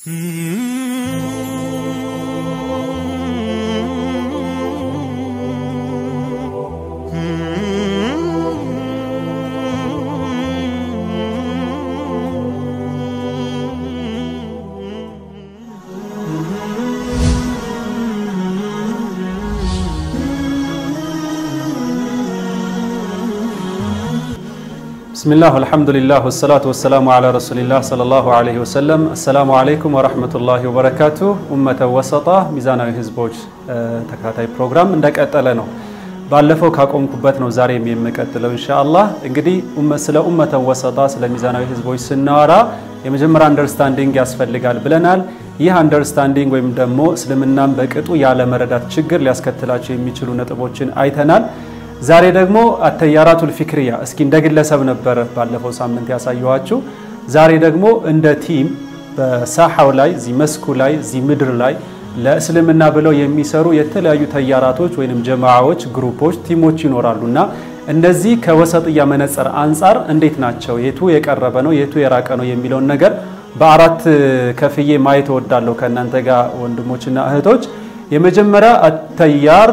ብስሚላህ አልሐምዱሊላህ ወሰላቱ ወሰላሙ ዓላ ረሱሊላህ ሰለላሁ ዓለይሂ ወሰለም። አሰላሙ ዓለይኩም ወረሕመቱላሂ ወበረካቱ። ኡመተ ወሰጣ ሚዛናዊ ህዝቦች ተከታታይ ፕሮግራም እንደቀጠለ ነው። ባለፈው ካቆምኩበት ነው ዛሬም የምቀጥለው ኢንሻአላህ። እንግዲህ ስለ ኡመተ ወሰጣ ስለ ሚዛናዊ ህዝቦች ስናወራ የመጀመሪያ አንደርስታንዲንግ ያስፈልጋል ብለናል። ይህ አንደርስታንዲንግ ወይም ደግሞ እስልምናን በቅጡ ያለ መረዳት ችግር ሊያስከትላቸው የሚችሉ ነጥቦችን አይተናል። ዛሬ ደግሞ አተያራቱል ፊክርያ እስኪ እንደ ግለሰብ ነበር ባለፈው ሳምንት ያሳየኋችሁ። ዛሬ ደግሞ እንደ ቲም በሳሐው ላይ እዚህ መስኩ ላይ እዚህ ምድር ላይ ለእስልምና ብለው የሚሰሩ የተለያዩ ተያራቶች ወይም ጀማዓዎች፣ ግሩፖች፣ ቲሞች ይኖራሉ እና እነዚህ ከወሰጥያ መነጽር አንጻር እንዴት ናቸው፣ የቱ የቀረበ ነው፣ የቱ የራቀ ነው የሚለውን ነገር በአራት ከፍዬ ማየት እወዳለሁ ከእናንተ ጋር ወንድሞችና እህቶች። የመጀመሪያ አተያር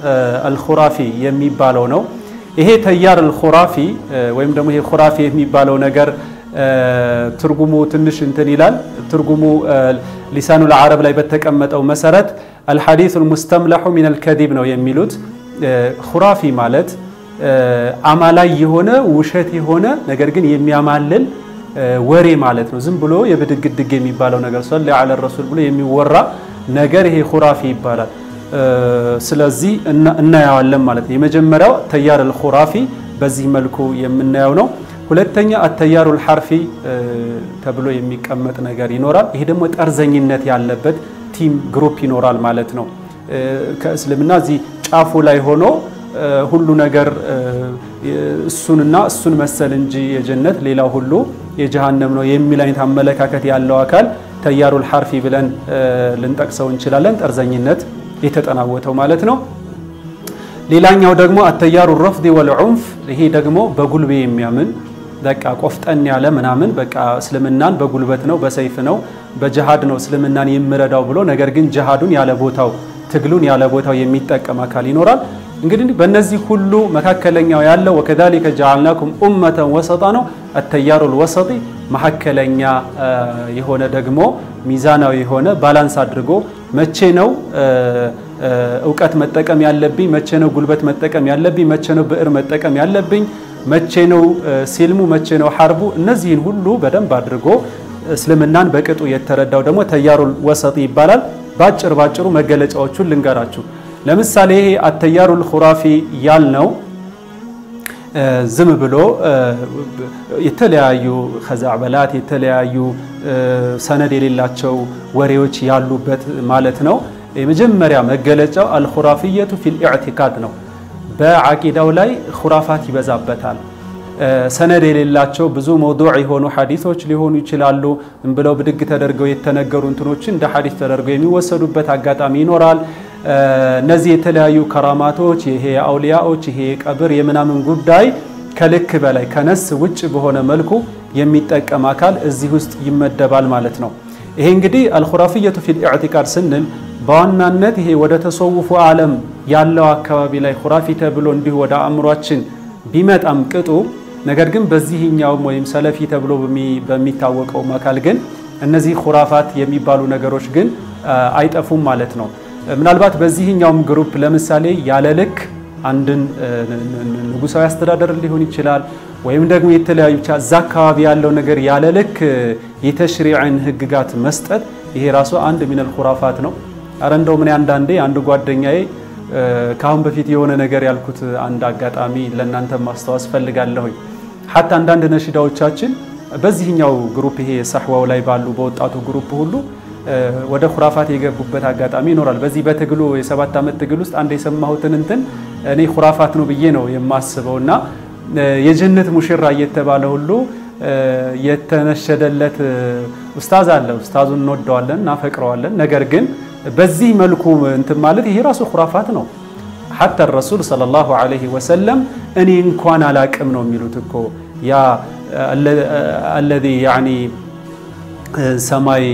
አልኹራፊ የሚባለው ነው። ይሄ ተያር አልኹራፊ ወይም ደግሞ ይሄ ኹራፊ የሚባለው ነገር ትርጉሙ ትንሽ እንትን ይላል። ትርጉሙ ሊሳኑል አረብ ላይ በተቀመጠው መሰረት አልሐዲሱል ሙስተምላሑ ሚነል ከዲብ ነው የሚሉት። ኹራፊ ማለት አማላይ የሆነ ውሸት የሆነ ነገር ግን የሚያማልል ወሬ ማለት ነው። ዝም ብሎ የብድግድግ የሚባለው ነገር ሰለ ዐለ ረሱል ብሎ የሚወራ ነገር ይሄ ኹራፊ ይባላል። ስለዚህ እናየዋለን ማለት ነው። የመጀመሪያው ተያር አልኹራፊ በዚህ መልኩ የምናየው ነው። ሁለተኛ አተያሩ አልሐርፊ ተብሎ የሚቀመጥ ነገር ይኖራል። ይሄ ደግሞ ጠርዘኝነት ያለበት ቲም ግሩፕ ይኖራል ማለት ነው። ከእስልምና እዚህ ጫፉ ላይ ሆኖ ሁሉ ነገር እሱንና እሱን መሰል እንጂ የጀነት ሌላው ሁሉ የጀሃነም ነው የሚል አይነት አመለካከት ያለው አካል ተያሩል ሐርፊ ብለን ልንጠቅሰው እንችላለን። ጠርዘኝነት የተጠናወተው ማለት ነው። ሌላኛው ደግሞ አተያሩ ረፍዲ ወልዑንፍ፣ ይሄ ደግሞ በጉልቤ የሚያምን በቃ ቆፍጠን ያለ ምናምን በቃ እስልምናን በጉልበት ነው በሰይፍ ነው በጀሃድ ነው እስልምናን የምረዳው ብሎ ነገር ግን ጀሃዱን ያለ ቦታው ትግሉን ያለ ቦታው የሚጠቀም አካል ይኖራል። እንግዲህ በእነዚህ ሁሉ መካከለኛው ያለው ወከዛሊከ ጀዓልናኩም ኡመተን ወሰጣ ነው። አተያሩል ወሰጢ መካከለኛ የሆነ ደግሞ ሚዛናዊ የሆነ ባላንስ አድርጎ መቼ ነው እውቀት መጠቀም ያለብኝ፣ መቼ ነው ጉልበት መጠቀም ያለብኝ፣ መቼ ነው ብዕር መጠቀም ያለብኝ፣ መቼ ነው ሲልሙ፣ መቼ ነው ሐርቡ፣ እነዚህን ሁሉ በደንብ አድርጎ እስልምናን በቅጡ የተረዳው ደግሞ ተያሩል ወሰጢ ይባላል። ባጭር ባጭሩ መገለጫዎቹን ልንገራችሁ። ለምሳሌ ይሄ አተያሩል ኹራፊ ያልነው ዝም ብሎ የተለያዩ ከዛዕበላት የተለያዩ ሰነድ የሌላቸው ወሬዎች ያሉበት ማለት ነው። የመጀመሪያ መገለጫው አልኹራፊየቱ ፊል ኢዕቲቃድ ነው። በዓቂዳው ላይ ኹራፋት ይበዛበታል። ሰነድ የሌላቸው ብዙ መውዱዕ የሆኑ ሐዲሶች ሊሆኑ ይችላሉ። ብለው ብድግ ተደርገው የተነገሩ እንትኖችን እንደ ሐዲስ ተደርገው የሚወሰዱበት አጋጣሚ ይኖራል። እነዚህ የተለያዩ ከራማቶች ይሄ የአውሊያዎች ይሄ የቀብር የምናምን ጉዳይ ከልክ በላይ ከነስ ውጭ በሆነ መልኩ የሚጠቀም አካል እዚህ ውስጥ ይመደባል ማለት ነው። ይሄ እንግዲህ አልኹራፊየቱ ፊል ኢዕቲቃድ ስንል በዋናነት ይሄ ወደ ተሰውፉ ዓለም ያለው አካባቢ ላይ ኹራፊ ተብሎ እንዲሁ ወደ አእምሯችን ቢመጣም ቅጡ ነገር ግን በዚህኛውም ወይም ሰለፊ ተብሎ በሚታወቀውም አካል ግን እነዚህ ኹራፋት የሚባሉ ነገሮች ግን አይጠፉም ማለት ነው። ምናልባት በዚህኛውም ግሩፕ ለምሳሌ ያለ ልክ አንድን ንጉሳዊ አስተዳደር ሊሆን ይችላል ወይም ደግሞ የተለያዩ ብቻ እዛ አካባቢ ያለው ነገር ያለ ልክ የተሽሪዕን ህግጋት መስጠት ይሄ ራሱ አንድ ሚነል ኹራፋት ነው። አረ እንደው ምን አንዳንዴ አንድ ጓደኛዬ ከአሁን በፊት የሆነ ነገር ያልኩት አንድ አጋጣሚ ለእናንተ ማስታወስ ፈልጋለሁኝ። ሀታ አንዳንድ ነሽዳዎቻችን በዚህኛው ግሩፕ ይሄ ሳሕዋው ላይ ባሉ በወጣቱ ግሩፕ ሁሉ ወደ ኩራፋት የገቡበት አጋጣሚ ይኖራል። በዚህ በትግሉ የሰባት ዓመት ትግል ውስጥ አንድ የሰማሁትን እንትን እኔ ኩራፋት ነው ብዬ ነው የማስበው እና የጀነት ሙሽራ እየተባለ ሁሉ የተነሸደለት ኡስታዝ አለ። ኡስታዙን እንወደዋለን፣ እናፈቅረዋለን። ነገር ግን በዚህ መልኩ እንትን ማለት ይሄ ራሱ ኩራፋት ነው። ሐታ ረሱል ሰለላሁ ዐለይሂ ወሰለም እኔ እንኳን አላቅም ነው የሚሉት እኮ ያ አለዚ ያኒ ሰማይ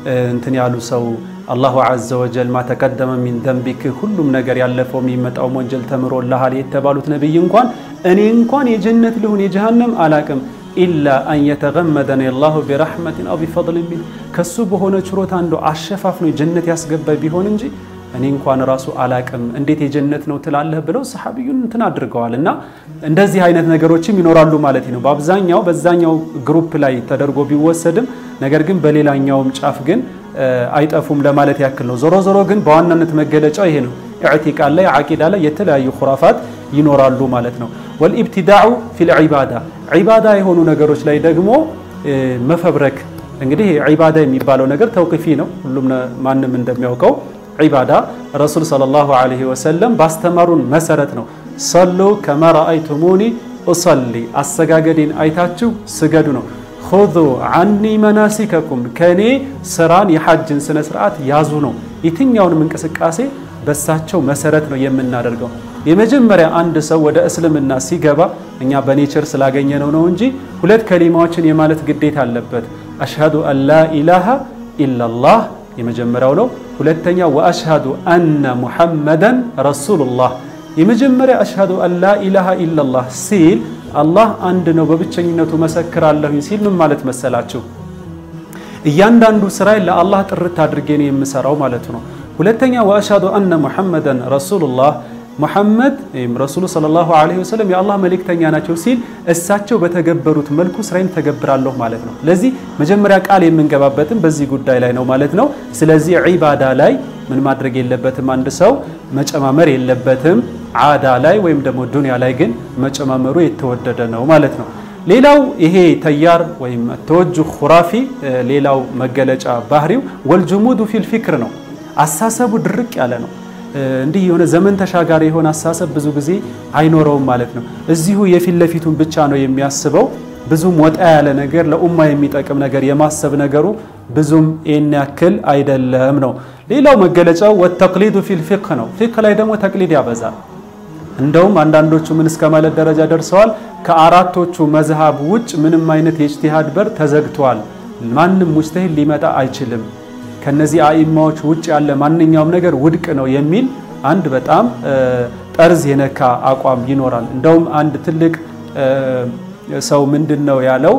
እንትን ያሉ ሰው አላሁ ዐዘ ወጀል ማ ተቀደመ ሚን ደንቢክ ሁሉም ነገር ያለፈው የሚመጣው ወንጀል ተምሮልሃል የተባሉት ነቢይ እንኳን እኔ እንኳን የጀነት ልሁን የጀሃነም አላቅም ኢላ አን የተገመደን ላሁ ቢረሕመትን አው ቢፈድልን ሚን ከሱ በሆነ ችሮታ አንዱ አሸፋፍኖ ጀነት ያስገባይ ቢሆን እንጂ እኔ እንኳን ራሱ አላቅም እንዴት የጀነት ነው ትላለህ ብለው ሰሓቢዩን እንትን አድርገዋል። እና እንደዚህ አይነት ነገሮችም ይኖራሉ ማለት ነው። በአብዛኛው በዛኛው ግሩፕ ላይ ተደርጎ ቢወሰድም ነገር ግን በሌላኛውም ጫፍ ግን አይጠፉም ለማለት ያክል ነው። ዞሮ ዞሮ ግን በዋናነት መገለጫው ይሄ ነው። ኢዕቲቃድ ላይ ዓቂዳ ላይ የተለያዩ ኩራፋት ይኖራሉ ማለት ነው። ወልኢብትዳዑ ፊል ዒባዳ ዒባዳ የሆኑ ነገሮች ላይ ደግሞ መፈብረክ እንግዲህ ዒባዳ የሚባለው ነገር ተውቂፊ ነው። ሁሉም ማንም እንደሚያውቀው ዒባዳ ረሱል ሰለላሁ ዐለይሂ ወሰለም ባስተማሩን መሰረት ነው። ሰሉ ከማ ረአይቱሙኒ ኡሰሊ አሰጋገዴን አይታችሁ ስገዱ ነው። ሁዙ ዐኒ መናሲከኩም ከኔ ስራን የሐጅን ስነ ስርዓት ያዙ ነው። የትኛውንም እንቅስቃሴ በሳቸው መሰረት ነው የምናደርገው። የመጀመሪያ አንድ ሰው ወደ እስልምና ሲገባ እኛ በኔቸር ስላገኘነው ነው እንጂ ሁለት ከሊማዎችን የማለት ግዴታ አለበት። አሽሃዱ አን ላ ኢላሃ ኢላላህ የመጀመሪያው ነው። ሁለተኛ ወአሽሃዱ አነ ሙሐመደን ረሱሉላህ የመጀመሪያ አሽሃዱ አን ላ ኢላሃ ኢላላህ ሲል አላህ አንድ ነው በብቸኝነቱ መሰክራለሁኝ ሲል ምን ማለት መሰላችሁ? እያንዳንዱ ስራዬን ለአላህ ጥርት አድርጌ ነው የምሰራው ማለቱ ነው። ሁለተኛ ወአሽሃዱ አነ ሙሐመደን ረሱሉላህ ሙሐመድ ወይም ረሱሉ ሰለላሁ ዐለይሂ ወሰለም የአላህ መልእክተኛ ናቸው ሲል እሳቸው በተገበሩት መልኩ ስራዬን ተገብራለሁ ማለት ነው። ለዚህ መጀመሪያ ቃል የምንገባበትም በዚህ ጉዳይ ላይ ነው ማለት ነው። ስለዚህ ዒባዳ ላይ ምን ማድረግ የለበትም አንድ ሰው መጨማመር የለበትም። ዓዳ ላይ ወይም ደግሞ ዱንያ ላይ ግን መጨማመሩ የተወደደ ነው ማለት ነው። ሌላው ይሄ ተያር ወይም ተወጁ ሁራፊ ሌላው መገለጫ ባህሪው ወልጅሙዱ ፊል ፊክር ነው። አሳሰቡ ድርቅ ያለ ነው። እንዲህ የሆነ ዘመን ተሻጋሪ የሆነ አሳሰብ ብዙ ጊዜ አይኖረውም ማለት ነው። እዚሁ የፊት ለፊቱን ብቻ ነው የሚያስበው። ብዙም ወጣ ያለ ነገር ለኡማ የሚጠቅም ነገር የማሰብ ነገሩ ብዙም ይህን ያክል አይደለም ነው። ሌላው መገለጫው ወተቅሊዱ ፊል ፊቅህ ነው። ፊቅህ ላይ ደግሞ ተቅሊድ ያበዛል። እንደውም አንዳንዶቹ ምን እስከ ማለት ደረጃ ደርሰዋል። ከአራቶቹ መዝሃብ ውጭ ምንም አይነት የእጅቲሃድ በር ተዘግቷል። ማንም ሙጅተሂድ ሊመጣ አይችልም ከነዚህ አኢማዎች ውጭ ያለ ማንኛውም ነገር ውድቅ ነው የሚል አንድ በጣም ጠርዝ የነካ አቋም ይኖራል። እንደውም አንድ ትልቅ ሰው ምንድን ነው ያለው?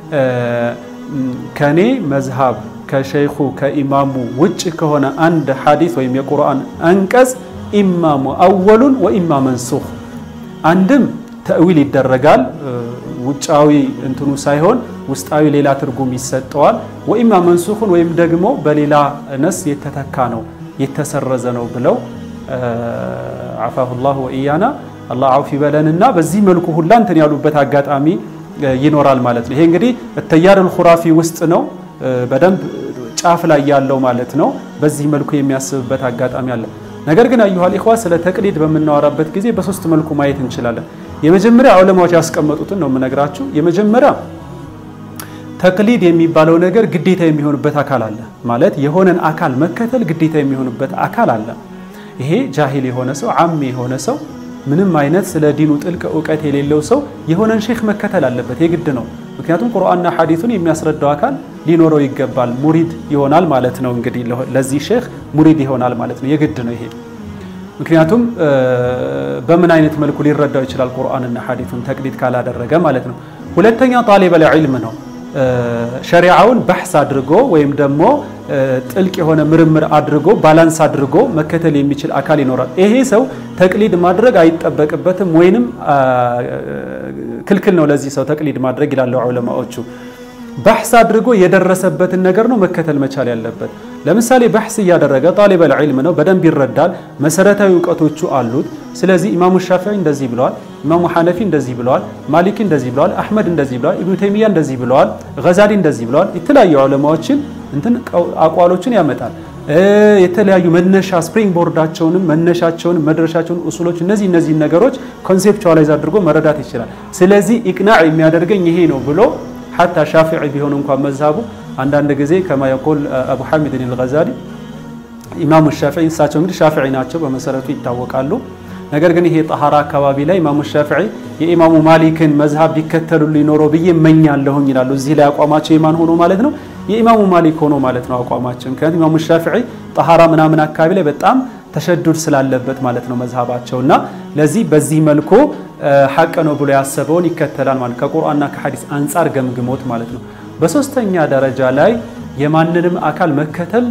ከኔ መዝሃብ ከሸይኹ ከኢማሙ ውጭ ከሆነ አንድ ሐዲስ ወይም የቁርአን አንቀጽ ኢማሙ አወሉን ወኢማ መንሱኽ አንድም ተእዊል ይደረጋል ውጫዊ እንትኑ ሳይሆን ውስጣዊ ሌላ ትርጉም ይሰጠዋል። ወኢማ መንሱኹን ወይም ደግሞ በሌላ ነስ የተተካ ነው የተሰረዘ ነው ብለው አፋሁላሁ ወኢያና አላህ አውፍ ይበለንና በዚህ መልኩ ሁላ እንትን ያሉበት አጋጣሚ ይኖራል ማለት ነው። ይሄ እንግዲህ ተያሩል ኹራፊ ውስጥ ነው በደንብ ጫፍ ላይ ያለው ማለት ነው። በዚህ መልኩ የሚያስብበት አጋጣሚ አለ። ነገር ግን አዩሃል ኢኽዋ ስለ ተቅሊድ በምናወራበት ጊዜ በሶስት መልኩ ማየት እንችላለን። የመጀመሪያ ዑለማዎች ያስቀመጡትን ነው የምነግራችሁ። የመጀመሪያ ተቅሊድ የሚባለው ነገር ግዴታ የሚሆንበት አካል አለ ማለት የሆነን አካል መከተል ግዴታ የሚሆንበት አካል አለ። ይሄ ጃሂል የሆነ ሰው ዓሚ የሆነ ሰው ምንም አይነት ስለ ዲኑ ጥልቅ እውቀት የሌለው ሰው የሆነን ሼክ መከተል አለበት፣ የግድ ነው። ምክንያቱም ቁርአንና ሐዲሱን የሚያስረዳው አካል ሊኖረው ይገባል። ሙሪድ ይሆናል ማለት ነው። እንግዲህ ለዚህ ሼክ ሙሪድ ይሆናል ማለት ነው። የግድ ነው ይሄ ምክንያቱም በምን አይነት መልኩ ሊረዳው ይችላል ቁርአንና ሐዲሱን ተቅሊድ ካላደረገ ማለት ነው። ሁለተኛ ጣሊበል ዒልም ነው። ሸሪዓውን በሕስ አድርጎ ወይም ደግሞ ጥልቅ የሆነ ምርምር አድርጎ ባላንስ አድርጎ መከተል የሚችል አካል ይኖራል። ይሄ ሰው ተቅሊድ ማድረግ አይጠበቅበትም ወይንም ክልክል ነው ለዚህ ሰው ተቅሊድ ማድረግ ይላሉ ዑለማዎቹ። በሕስ አድርጎ የደረሰበትን ነገር ነው መከተል መቻል ያለበት። ለምሳሌ በሕስ እያደረገ ጣሊበል ዒልም ነው፣ በደንብ ይረዳል፣ መሰረታዊ እውቀቶቹ አሉት። ስለዚህ ኢማሙ ሻፊዒ እንደዚህ ብለዋል፣ ኢማሙ ሐነፊ እንደዚህ ብለዋል፣ ማሊኪ እንደዚህ ብለዋል፣ አሕመድ እንደዚህ ብለዋል፣ ኢብኑ ተይሚያ እንደዚህ ብለዋል፣ ገዛሊ እንደዚህ ብለዋል። የተለያዩ ዑለማዎችን እንትን አቋሎችን ያመጣል። የተለያዩ መነሻ ስፕሪንግ ቦርዳቸውንም መነሻቸውንም መድረሻቸውን ኡሱሎች እነዚህ እነዚህ ነገሮች ኮንሴፕቹዋላይዝ አድርጎ መረዳት ይችላል። ስለዚህ ኢቅናዕ የሚያደርገኝ ይሄ ነው ብሎ ሐታ ሻፊዒ ቢሆን እንኳን መዝሃቡ አንዳንድ ጊዜ ከማ የቆል አቡ ሐሚድን አልገዛሊ ኢማሙ ሻፊዒ እሳቸው እንግዲህ ሻፊዒ ናቸው በመሰረቱ ይታወቃሉ። ነገር ግን ይሄ ጠሃራ አካባቢ ላይ ኢማሙ ሻፊዒ የኢማሙ ማሊክን መዝሃብ ቢከተሉ ሊኖረው ብዬ እመኛለሁኝ ይላሉ። እዚህ ላይ አቋማቸው የማን ሆኖ ማለት ነው? የኢማሙ ማሊክ ሆኖ ማለት ነው አቋማቸው። ምክንያቱም ኢማሙ ሻፊዒ ጠሃራ ምናምን አካባቢ ላይ በጣም ተሸዱድ ስላለበት ማለት ነው መዝሃባቸው እና ለዚህ በዚህ መልኩ ሐቅ ነው ብሎ ያሰበውን ይከተላል ማለት ከቁርአንና ከሐዲስ አንጻር ገምግሞት ማለት ነው። በሶስተኛ ደረጃ ላይ የማንንም አካል መከተል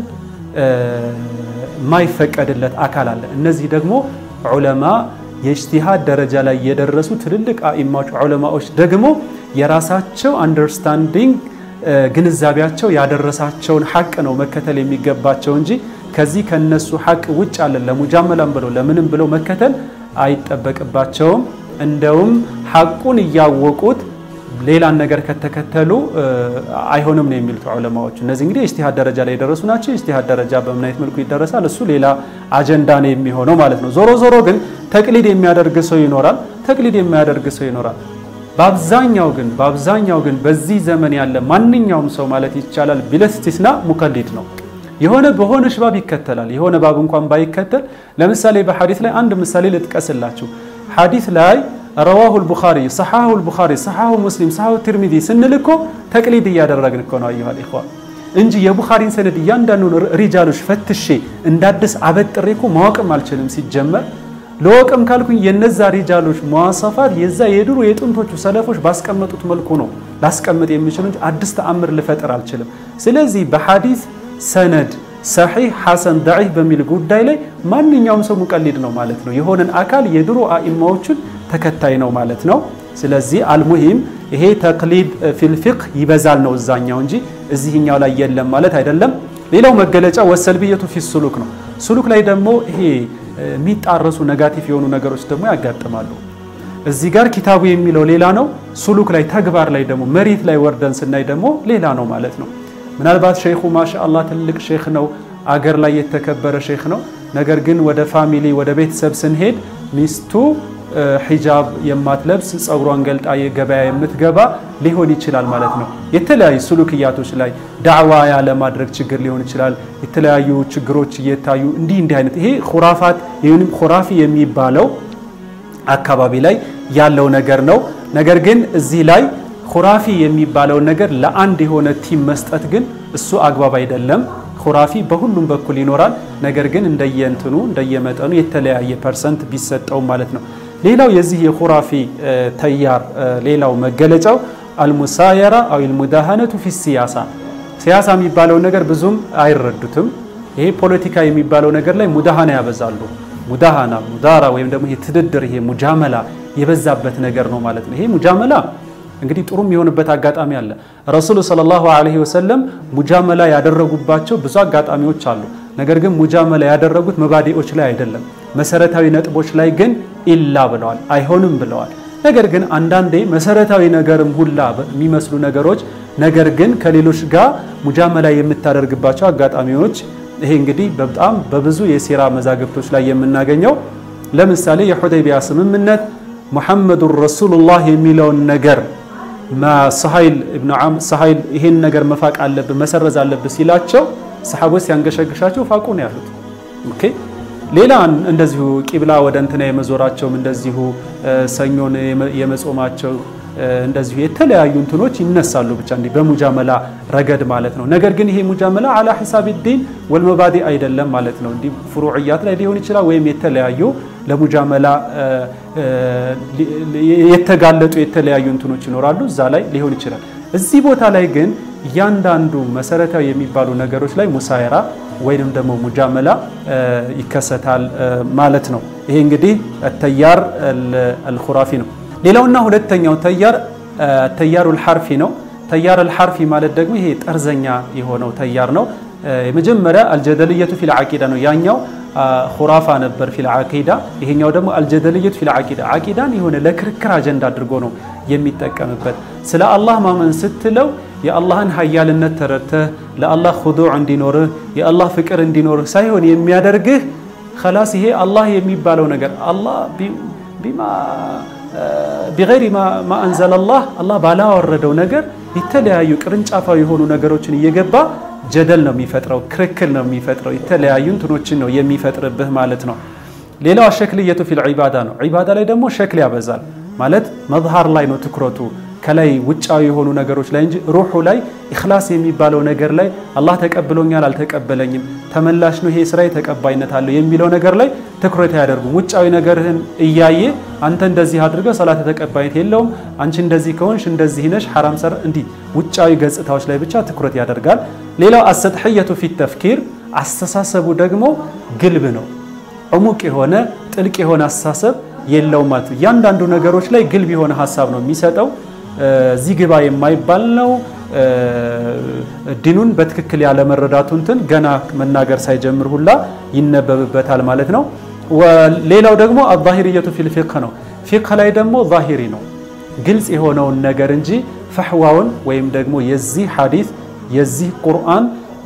የማይፈቀድለት አካል አለ። እነዚህ ደግሞ ዑለማ የእጅቲሃድ ደረጃ ላይ የደረሱ ትልልቅ አኢማዎች ዑለማዎች ደግሞ የራሳቸው አንደርስታንዲንግ ግንዛቤያቸው ያደረሳቸውን ሐቅ ነው መከተል የሚገባቸው እንጂ ከዚህ ከነሱ ሐቅ ውጭ አለን ለሙጃመላም ብለው ለምንም ብለው መከተል አይጠበቅባቸውም። እንደውም ሐቁን እያወቁት ሌላን ነገር ከተከተሉ አይሆንም ነው የሚሉት ዑለማዎች። እነዚህ እንግዲህ የእጅቲሃድ ደረጃ ላይ የደረሱ ናቸው። የእጅቲሃድ ደረጃ በምን አይነት መልኩ ይደረሳል? እሱ ሌላ አጀንዳ ነው የሚሆነው ማለት ነው። ዞሮ ዞሮ ግን ተቅሊድ የሚያደርግ ሰው ይኖራል፣ ተቅሊድ የሚያደርግ ሰው ይኖራል። በአብዛኛው ግን በአብዛኛው ግን በዚህ ዘመን ያለ ማንኛውም ሰው ማለት ይቻላል ቢለስቲስና ሙቀሊድ ነው። የሆነ በሆነ ባብ ይከተላል። የሆነ ባብ እንኳን ባይከተል ለምሳሌ በሐዲስ ላይ አንድ ምሳሌ ልጥቀስላችሁ። ሐዲስ ላይ ረዋሁ ልቡኻሪ ሰሓሁ ልቡኻሪ ሰሓሁ ሙስሊም ሰሓሁ ትርሚዚ ስንል እኮ ተቅሊድ እያደረግን እኮ ነው። አዩሃል ኢኽዋን እንጂ የቡኻሪን ሰነድ እያንዳንዱን ሪጃሎች ፈትሼ እንዳድስ አበጥሬ እኮ ማወቅም አልችልም ሲጀመር ለወቅም ካልኩኝ የነዛ ሪጃሎች መዋሰፋት የዛ የድሮ የጥንቶቹ ሰለፎች ባስቀመጡት መልኩ ነው ላስቀምጥ የሚችሉ እንጂ አዲስ ተአምር ልፈጥር አልችልም። ስለዚህ በሐዲስ ሰነድ ሰሒህ ሐሰን ደዒፍ በሚል ጉዳይ ላይ ማንኛውም ሰው ሙቀሊድ ነው ማለት ነው። የሆነን አካል የድሮ አኢማዎችን ተከታይ ነው ማለት ነው። ስለዚህ አልሙሂም ይሄ ተቅሊድ ፊል ፊቅህ ይበዛል ነው እዛኛው እንጂ እዚህኛው ላይ የለም ማለት አይደለም። ሌላው መገለጫ ወሰልብየቱ ፊ ሱሉክ ነው። ሱሉክ ላይ ደግሞ ይሄ የሚጣረሱ ነጋቲቭ የሆኑ ነገሮች ደግሞ ያጋጥማሉ። እዚህ ጋር ኪታቡ የሚለው ሌላ ነው። ሱሉክ ላይ ተግባር ላይ ደግሞ መሬት ላይ ወርደን ስናይ ደግሞ ሌላ ነው ማለት ነው። ምናልባት ሼኹ ማሻአላህ ትልቅ ሼክ ነው፣ አገር ላይ የተከበረ ሼክ ነው። ነገር ግን ወደ ፋሚሊ ወደ ቤተሰብ ስንሄድ ሚስቱ ሒጃብ የማትለብስ ጸጉሯን ገልጣ ገበያ የምትገባ ሊሆን ይችላል ማለት ነው። የተለያዩ ሱሉክያቶች ላይ ዳዕዋ ያለማድረግ ችግር ሊሆን ይችላል። የተለያዩ ችግሮች እየታዩ እንዲህ እንዲህ አይነት ይሄ ኩራፋት ወይም ኩራፊ የሚባለው አካባቢ ላይ ያለው ነገር ነው። ነገር ግን እዚህ ላይ ኩራፊ የሚባለውን ነገር ለአንድ የሆነ ቲም መስጠት ግን እሱ አግባብ አይደለም። ኩራፊ በሁሉም በኩል ይኖራል። ነገር ግን እንደየእንትኑ እንደየመጠኑ የተለያየ ፐርሰንት ቢሰጠውም ማለት ነው። ሌላው የዚህ የኹራፊ ተያር ሌላው መገለጫው አልሙሳየራ አው አልሙዳሃነቱ ፊ ሲያሳ ሲያሳ የሚባለውን ነገር ብዙም አይረዱትም። ይሄ ፖለቲካ የሚባለው ነገር ላይ ሙዳሃና ያበዛሉ። ሙዳሃና ሙዳራ ወይም ደግሞ ይሄ ትድድር ይሄ ሙጃመላ የበዛበት ነገር ነው ማለት ነው። ይሄ ሙጃመላ እንግዲህ ጥሩ የሚሆንበት አጋጣሚ አለ። ረሱሉ ሰለላሁ ዐለይሂ ወሰለም ሙጃመላ ያደረጉባቸው ብዙ አጋጣሚዎች አሉ። ነገር ግን ሙጃመላ ያደረጉት መባዲዎች ላይ አይደለም፣ መሰረታዊ ነጥቦች ላይ ግን ኢላ ብለዋል፣ አይሆንም ብለዋል። ነገር ግን አንዳንዴ መሰረታዊ ነገርም ሁላ የሚመስሉ ነገሮች ነገር ግን ከሌሎች ጋር ሙጃመላ የምታደርግባቸው አጋጣሚዎች ይሄ እንግዲህ በጣም በብዙ የሲራ መዛግብቶች ላይ የምናገኘው ለምሳሌ የሑደይቢያ ስምምነት ሙሐመዱን ረሱሉላህ የሚለውን ነገር ሰሀይል ኢብኑ ዓም ሰሀይል ይሄን ነገር መፋቅ አለብህ መሰረዝ አለብህ ሲላቸው ሰሓቦች ሲያንገሸግሻቸው ፋቁ ነው ያሉት። ኦኬ ሌላ እንደዚሁ ቂብላ ወደ እንትና የመዞራቸውም እንደዚሁ ሰኞን የመጾማቸው እንደዚሁ የተለያዩ እንትኖች ይነሳሉ። ብቻ እንዲህ በሙጃመላ ረገድ ማለት ነው። ነገር ግን ይሄ ሙጃመላ አላ ሒሳብ ዲን ወልመባዲ አይደለም ማለት ነው። እንዲህ ፍሩዕያት ላይ ሊሆን ይችላል ወይም የተለያዩ ለሙጃመላ የተጋለጡ የተለያዩ እንትኖች ይኖራሉ። እዛ ላይ ሊሆን ይችላል። እዚህ ቦታ ላይ ግን እያንዳንዱ መሰረታዊ የሚባሉ ነገሮች ላይ ሙሳየራ ወይንም ደግሞ ሙጃመላ ይከሰታል ማለት ነው። ይሄ እንግዲህ ተያር አልኹራፊ ነው። ሌላውና ሁለተኛው ተያር ተያሩ አልሐርፊ ነው። ተያር አልሐርፊ ማለት ደግሞ ይሄ ጠርዘኛ የሆነው ተያር ነው። የመጀመሪያ አልጀደልየቱ ፊል ዓቂዳ ነው። ያኛው ሁራፋ ነበር ፊል ዓቂዳ፣ ይሄኛው ደግሞ አልጀደልየቱ ፊል ዓቂዳ። ዓቂዳን የሆነ ለክርክር አጀንዳ አድርጎ ነው የሚጠቀምበት። ስለ አላህ ማመን ስትለው የአላህን ሀያልነት ተረድተህ ለአላህ ኹዱዕ እንዲኖርህ የአላህ ፍቅር እንዲኖርህ ሳይሆን የሚያደርግህ ከላስ ይሄ አላህ የሚባለው ነገር አላህ ቢማ ቢገይሪ ማ አንዘለላህ አላህ ባላወረደው ነገር የተለያዩ ቅርንጫፋዊ የሆኑ ነገሮችን እየገባ ጀደል ነው የሚፈጥረው፣ ክርክል ነው የሚፈጥረው፣ የተለያዩ እንትኖችን ነው የሚፈጥርብህ ማለት ነው። ሌላው አሸክልየቱ ፊል ዒባዳ ነው። ዒባዳ ላይ ደግሞ ሸክል ያበዛል ማለት መዝሃር ላይ ነው ትኩረቱ። ከላይ ውጫዊ የሆኑ ነገሮች ላይ እንጂ ሩሑ ላይ ኢኽላስ የሚባለው ነገር ላይ አላህ ተቀብሎኛል አልተቀበለኝም፣ ተመላሽ ነው ይሄ ስራዬ ተቀባይነት አለው የሚለው ነገር ላይ ትኩረት አያደርጉም። ውጫዊ ነገርህን እያየ አንተ እንደዚህ አድርገህ ሰላት ተቀባይነት የለውም፣ አንቺ እንደዚህ ከሆንሽ እንደዚህ ነሽ፣ ሐራም ሰር እንዲህ ውጫዊ ገጽታዎች ላይ ብቻ ትኩረት ያደርጋል። ሌላው አሰጥሕየቱ ፊት ተፍኪር አስተሳሰቡ ደግሞ ግልብ ነው። ዕሙቅ የሆነ ጥልቅ የሆነ አስተሳሰብ የለውም ማለት ነው። እያንዳንዱ ነገሮች ላይ ግልብ የሆነ ሀሳብ ነው የሚሰጠው። እዚህ ግባ የማይባል ነው። ዲኑን በትክክል ያለመረዳቱ እንትን ገና መናገር ሳይጀምር ሁላ ይነበብበታል ማለት ነው። ሌላው ደግሞ አዛሂርየቱ ፊል ፊቅህ ነው። ፊቅህ ላይ ደግሞ ዛሂሪ ነው ግልጽ የሆነውን ነገር እንጂ ፈሕዋውን ወይም ደግሞ የዚህ ሐዲስ የዚህ ቁርአን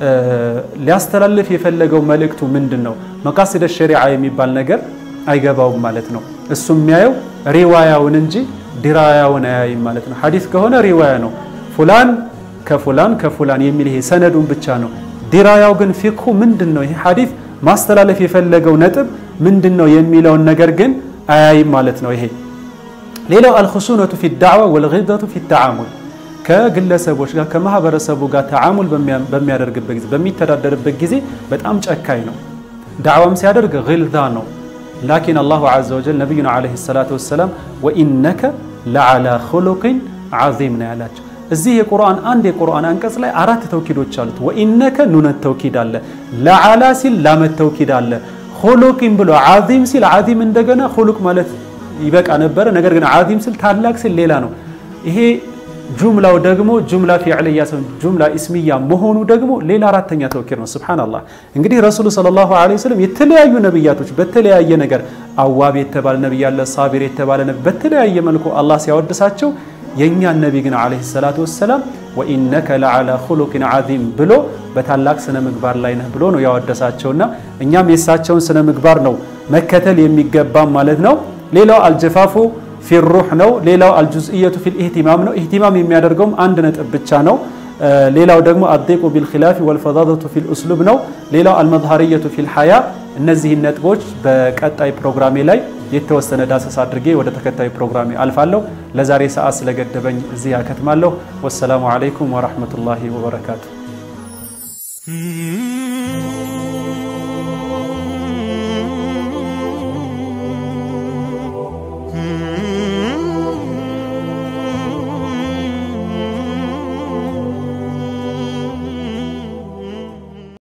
ሊያስተላልፍ የፈለገው መልእክቱ ምንድን ነው መቃሲደ ሸሪዓ የሚባል ነገር አይገባውም ማለት ነው። እሱ የሚያየው ሪዋያውን እንጂ ዲራያውን አያይም ማለት ነው። ሐዲስ ከሆነ ሪዋያ ነው፣ ፉላን ከፉላን ከፉላን የሚል ይሄ ሰነዱን ብቻ ነው። ዲራያው ግን ፊቅሁ ምንድን ነው፣ ይሄ ሐዲስ ማስተላለፍ የፈለገው ነጥብ ምንድን ነው የሚለውን ነገር ግን አያይም ማለት ነው። ይሄ ሌላው አልኹሱነቱ ፊ ዳዕዋ ወልጊደቱ ፊ ተዓሙል ከግለሰቦች ጋር ከማህበረሰቡ ጋር ተዓሙል በሚያደርግበት ጊዜ በሚተዳደርበት ጊዜ በጣም ጨካኝ ነው። ዳዕዋም ሲያደርግ ግልዛ ነው። ላኪን አላሁ ዐዘ ወጀል ነቢዩና ዓለይሂ ሰላቱ ወሰላም ወኢነከ ለዓላ ኹሉቅን ዐዚም ነው ያላቸው። እዚህ የቁርአን አንድ የቁርአን አንቀጽ ላይ አራት ተውኪዶች አሉት። ወኢነከ ኑነት ተውኪድ አለ፣ ለዓላ ሲል ላመት ተውኪድ አለ፣ ኹሉቅን ብሎ ዐዚም ሲል ዐዚም እንደገና ኹሉቅ ማለት ይበቃ ነበረ። ነገር ግን ዐዚም ሲል ታላቅ ሲል ሌላ ነው። ይሄ ጁምላው ደግሞ ጁምላ ፊዕልያ ሰው ጁምላ ኢስሚያ መሆኑ ደግሞ ሌላ አራተኛ ተውኪድ ነው። ሱብሃነላህ እንግዲህ ረሱሉ ሰለላሁ ዐለይሂ ወሰለም የተለያዩ ነብያቶች በተለያየ ነገር አዋብ የተባለ ነብይ አለ፣ ሳቢር የተባለ ነብይ በተለያየ መልኩ አላህ ሲያወድሳቸው የእኛን ነቢ ግን ዐለይሂ ሰላቱ ወሰላም ወኢነከ ለዓላ ኹሉቅን ዐዚም ብሎ በታላቅ ስነ ምግባር ላይ ነህ ብሎ ነው ያወደሳቸውና እኛም የእሳቸውን ስነ ምግባር ነው መከተል የሚገባም ማለት ነው። ሌላው አልጀፋፉ ፊሩህ ነው። ሌላው አልጁዝእየቱ ፊል ኢህቲማም ነው። ኢህቲማም የሚያደርገውም አንድ ነጥብ ብቻ ነው። ሌላው ደግሞ አዴቁ ቢልኺላፊ ወልፈዛዘቱ ፊል ኡስሉብ ነው። ሌላው አልመዝሀርየቱ ፊል ሐያ። እነዚህን ነጥቦች በቀጣይ ፕሮግራሜ ላይ የተወሰነ ዳሰስ አድርጌ ወደ ተከታዩ ፕሮግራሜ አልፋለሁ። ለዛሬ ሰዓት ስለገደበኝ እዚህ ያከትማለሁ። ወሰላሙ ዓለይኩም ወረሕመቱላሂ ወበረካቱ።